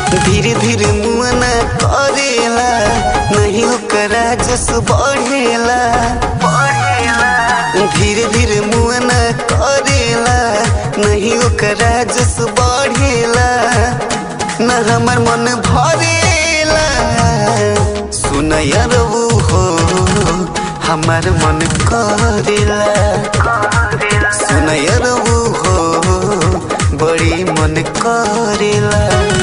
धीरे धीरे मुआना करेला नहीं ओकरा जस बढ़ेला धीरे धीरे मुआना करेला नहीं ओकरा जस बढ़ेला न हमर मन भरेला सुनया रबू हो हमार मन करेला सुनया रबू हो बड़ी मन करेला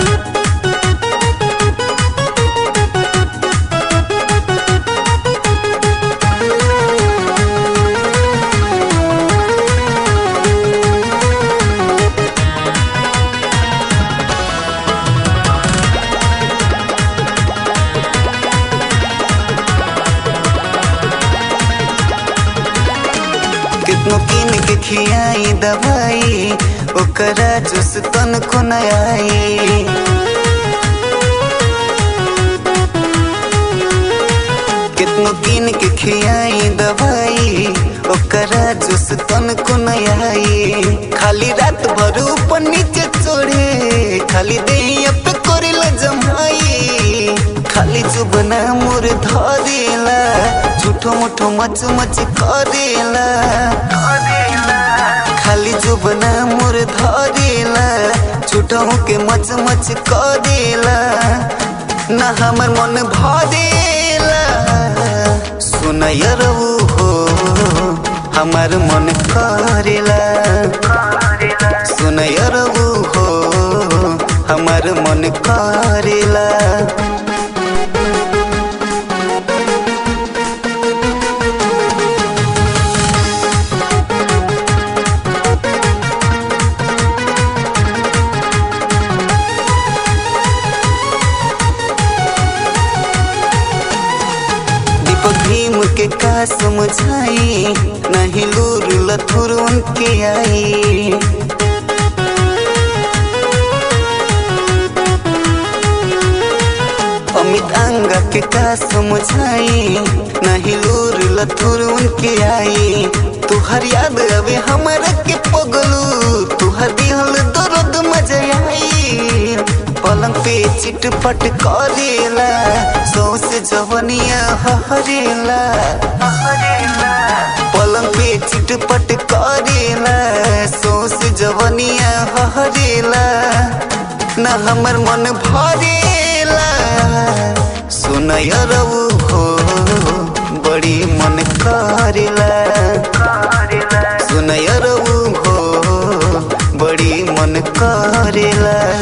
कितनो किन के खियाई दवाई ओकरा जुस तन को न आई कितनो किन के खियाई दवाई ओकरा जुस तन को न आई खाली रात भर ऊपर नीचे चढ़े खाली देहिया पे करेल जमाई खाली जुबना मोर धरेला झूठो मुठो मच मच करेला खाली जुबना मोर धरेला झूठो के मच मच करेला ना हमर मन भरेला सुनय रहू हो हमार मन करेला सुनय रहू हो हमार मन करेला दीपक भीम के का समझाई नहीं लूर लथुर उनके आई अमित अंगा के का समझाई नहीं लूर लथुर उनके आई तुहर याद अबे हमारा के पगलू तुहर दिहल दर्द मजा आई पलंग पे चिटपट करेला सौस जवनिया हरेला पलंग पे चिटपट करेला सौस जवनिया हरेला न हमर मन भरेला सुनय रहू हो बड़ी मन करेला सुनय रहू हो बड़ी मन करेला